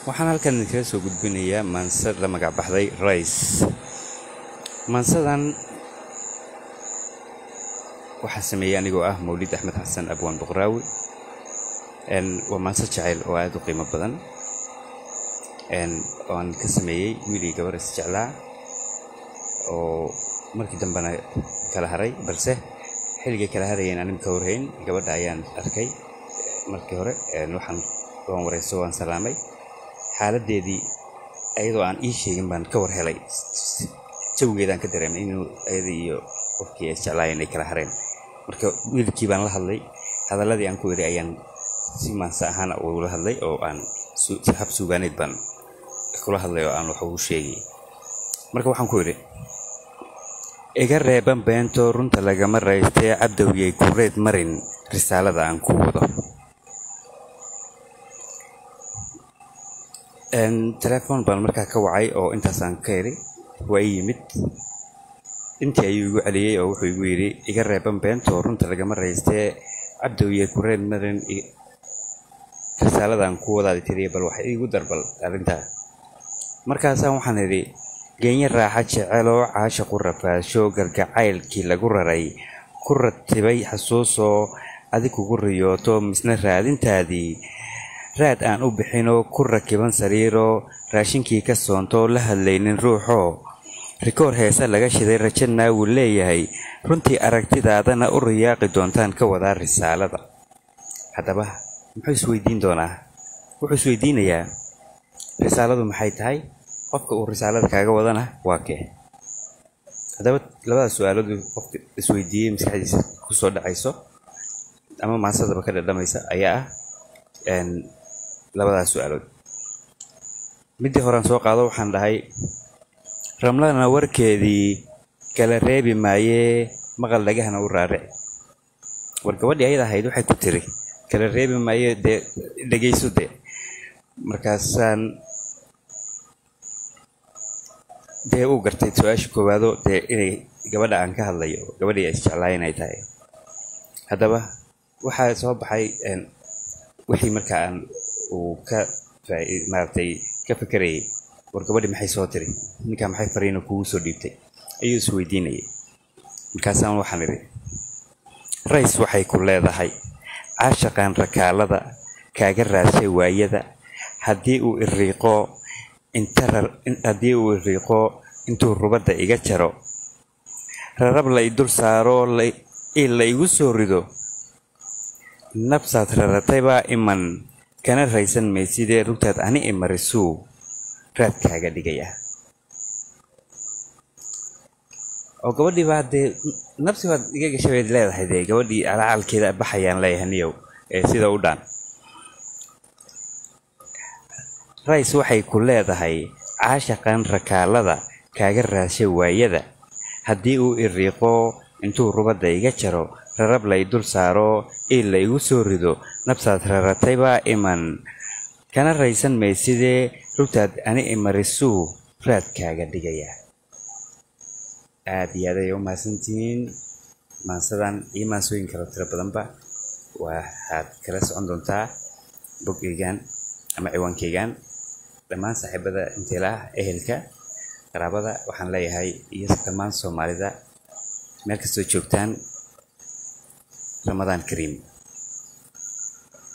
waxaan halkan idinkaga soo gudbinayaa maansad la magac baxday rice maansadan waxaa sameeyey anigoo ah mawlid axmed xasan abwaan boqraawi waa maanse jacayl oo aada u qiimo badan oo aan ka sameeyey wiilii gabar is jeclaa oo markii dambena kala haray balse xilligay kala harayeen anim ka warhayn gabadha ayaan arkay markii hore waxaan waan warayso waan salaamay xaaladeedii ayadoo aan ii sheegin baan ka war helay jawigeedaan ka dareemay inuu ayadii iyo qofkii ay isjeclaayeen ay kala hareen marka wiilkii baan la hadlay hadalladii aan ku iri ayaan si maanse ahaan ula hadlay oo aan hab suugaaneed baan kula hadlay oo aan wax ugu sheegay marka waxaan ku idhi iga reeban beento runta lagama raystee cabdowyay kureed marin risaalada aan ku wado telefoon baan markaa ka wacay oo intaasaan ka idhi waa ii yimid intii ayuu igu celiyey oo wuxuu igu yidhi iga reeban beento runta lagama raystee cabdowyay kureed marin risaaladaan ku wadaadi tiriya bal wax iigu darbal arrintaa markaasaan waxaan idhi geenye raaxa jeceloo caasha ku rafaasho gargacaylkii lagu raray ku ratibay xasuusoo adig kugu riyooto misna raadintaadii raad aan u bixinoo ku rakiban sariiroo raashinkii ka soontoo la hadlaynin ruuxoo rikoor heese laga shiday rajanaa wuu leeyahay runtii aragtidaadana u riyaaqi doontaan ka wadaa risaalada haddaba muxuu isweydiin doonaa wuxuu isweydiinayaa risaaladu maxay tahay qofka uu risaalada kaaga wadana waa kee haddaba labadaas su-aaladu qofka isweydiiyey maskaxdiisa kusoo dhacayso ama maasadaba ka dhadhamaysa ayaa ah labadaas su-aalood middii horean soo qaado waxaan dhahay ramladana warkeedii kala reebi maayee maqal dhagahana u raarici war gabadhii ayada ahayd waxay ku tiri kala reebi maaye dee dhegayso dee markaasaan dee uu gartay su-aasha koowaado dee inay gabadha aan ka hadlayo gabadhii ay isjeclaay inay tahay haddaba waxaa soo baxay wixii markaa aan uu ka maaragtay ka fekerayay war gabadhii maxay soo tiri ninkaa maxay fariina kugu soo dhiibtay ayuu isweydiinayay markaasaan waxaan idhi rays waxay ku leedahay caashaqaan rakaalada kaaga raashay waayada haddii uu iriiqo haddii uu iriiqo intuu rubadda iga jaro rarab la i dul saaro ii la igu soo rido nabsaad rarataybaa iman kana raysan maysidee rugtaad ani imarisuu raad kaaga dhigaya oo gabadhii baa dee nabsi baad iga gashay bayd leedahay dee gabadhii alacalkeeda baxayaan leeyahay niyow ee sida u dhaan rays waxay ku leedahay caashaqan rakaalada kaaga raashay waayada haddii uu iriiqo intuu rubadda iga jaro rarab lay dul saaro ii la igu soo rido nabsaad rarataybaa iman kana raysan maysidee rugtaad ani imarisuu raad kaaga dhigaya aad iyo aad ayay u mahadsantihiin maansadan iyo maansooyin kalo tiro badanba waxaad kala socon doontaa bogeygan ama ciwaankeygan dhammaan saaxiibada inteela ah ehelka qaraabada waxaan leeyahay iyo dhammaan soomaalida meel kastoo joogtaan ramadaan kariim